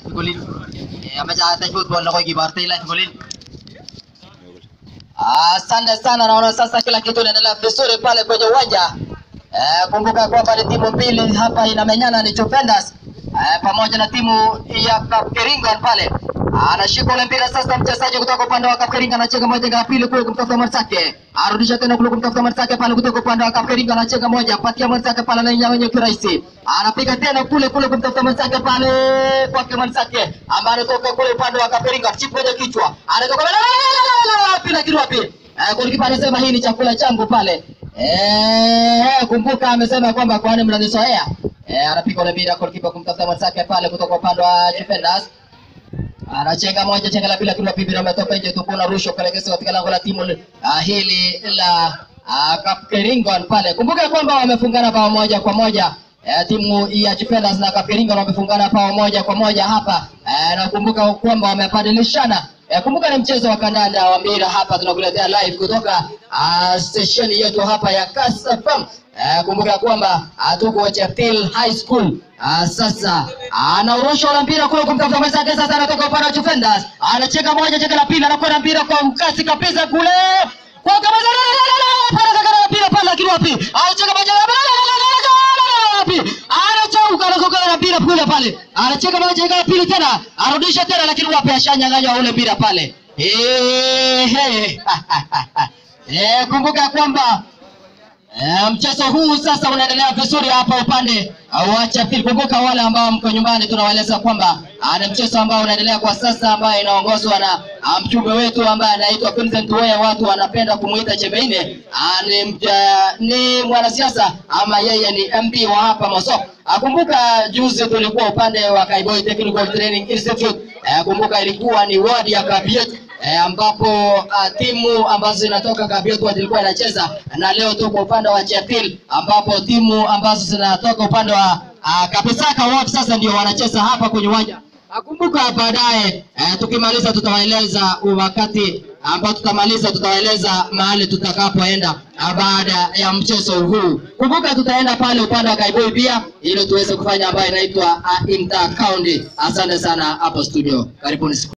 golin. Eh, amecha hata football na kwa kibarta ila golin. Asante sana, naona sasa kila kitu inaendelea vizuri pale kwenye uwanja. Eh, kumbuka kwamba ni timu mbili hapa inamenyana, ni Juventus eh, pamoja na timu ya Kapkeringan pale. Anashika ule mpira sasa, mchezaji kutoka upande wa Kapkeringan anacheka moja ya pili kule kumtafuta mwenzake, arudisha tena kule kumtafuta mwenzake pale kutoka upande wa Kapkeringan anacheka moja, patia mwenzake pale na nyawenye kirahisi, anapiga tena kule kule kumtafuta mwenzake pale kwake mwenzake ambaye anatoka kule upande wa Kapkeringan, chipu kwenye kichwa, anatoka pila kitu wapi? Eh, golikipa anasema hii ni chakula changu pale. Eh, kumbuka amesema kwamba kwani mnanizoea. Eh, anapiga ule mpira golikipa kumtafuta mwenzake pale kutoka upande wa Juventus. Anachenga moja chenga la pili akiwa pipi na umetoka nje tu kuna rusho kuelekea katika lango la timu uh, hili la uh, Kapkeringon pale. Kumbuka kwamba wamefungana bao moja kwa moja. Eh, timu ya Juventus na Kapkeringon wamefungana bao moja kwa moja hapa. Eh, na kumbuka kwamba wamebadilishana Eh, kumbuka ni mchezo wa kandanda wa mpira hapa tunakuletea live kutoka uh, station yetu hapa ya Kass FM. Eh, kumbuka kwamba uh, tuko Cheptil High School. Uh, sasa anaurusha ule mpira kule kumtafuta mwenzake, sasa anatoka upande wa Juventus, anacheka moja, cheka la pili, anakwenda mpira kwa mkasi kabisa kule kwa kama pale mpira pale, lakini wapi, anacheka moja wapi, anachauka anakoka na mpira kule pale, anacheka moja, cheka la pili tena, arudisha tena, lakini wapi, ashanyang'anywa ule mpira pale. Eh, eh, kumbuka kwamba Eh, mchezo huu sasa unaendelea vizuri hapa upande wa Chapil. Kumbuka wale ambao mko nyumbani, tunawaeleza kwamba ah, ni mchezo ambao unaendelea kwa sasa, ambayo inaongozwa na ah, mjumbe wetu ambaye anaitwa Vincent Weye, watu wanapenda kumuita Chebeine. Ah, ni, mja- ni mwanasiasa ama yeye ni MP wa hapa Mosop. Ah, kumbuka juzi tulikuwa upande wa Kaiboi Technical Training Institute. Eh, kumbuka ilikuwa ni wadi ya Kabiet eh, ambapo uh, timu ambazo zinatoka Kabiotwa zilikuwa inacheza na leo tuko upande wa Chepil ambapo timu ambazo zinatoka upande wa uh, Kapisaka wao sasa ndio wanacheza hapa kwenye uwanja. Akumbuka baadaye eh, tukimaliza tutawaeleza wakati ambao tutamaliza tutawaeleza mahali tutakapoenda ah, baada ya mchezo huu. Kumbuka tutaenda pale upande wa Kaiboi pia ili tuweze kufanya ambayo inaitwa uh, inter county. Asante sana hapo studio. Karibuni.